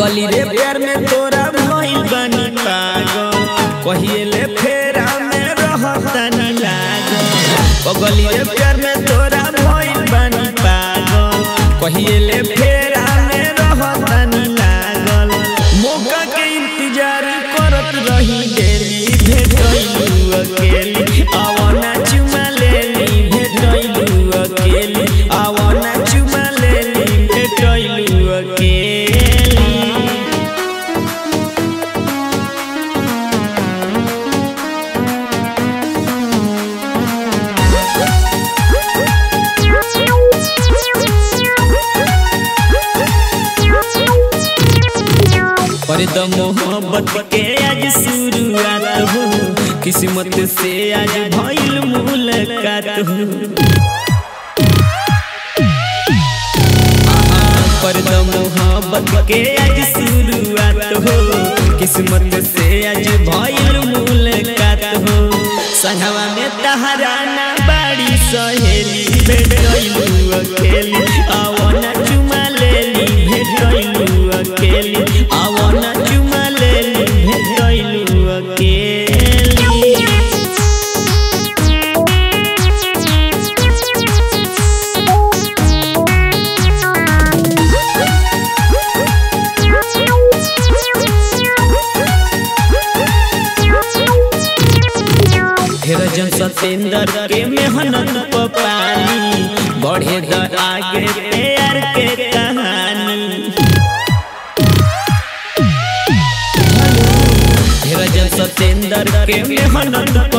पगली रे प्यार में तोरा भइल बानी पागल कहिए ले फेरा में रहतानी लागल पगली रे प्यार में तोरा भइल बानी पागल कहिए ले फेरा में रहतानी लागल मौका के इंतजार करत रही डेली भेटैलू अकेली आवना चुमा लेली भेटैलू अकेली आवना चुमा लेली भेटैलू अकेली पर द मोहब्बत के आज शुरुआत हो किस्मत से आज भइल मुलाकात हो पर द मोहब्बत के आज शुरुआत हो किस्मत से आज भइल मुलाकात हो संगवा में तहराना बाड़ी सहेली भेटैलू अकेली आवना चुमा लेली भेटैलू अकेली आवना चुमा लेली भेटैलू अकेली फिर जन सतेंद्र के मेहनत प पानी बढ़े द आगे प्यार के कहानी फिर जन सतेंद्र के मेहनत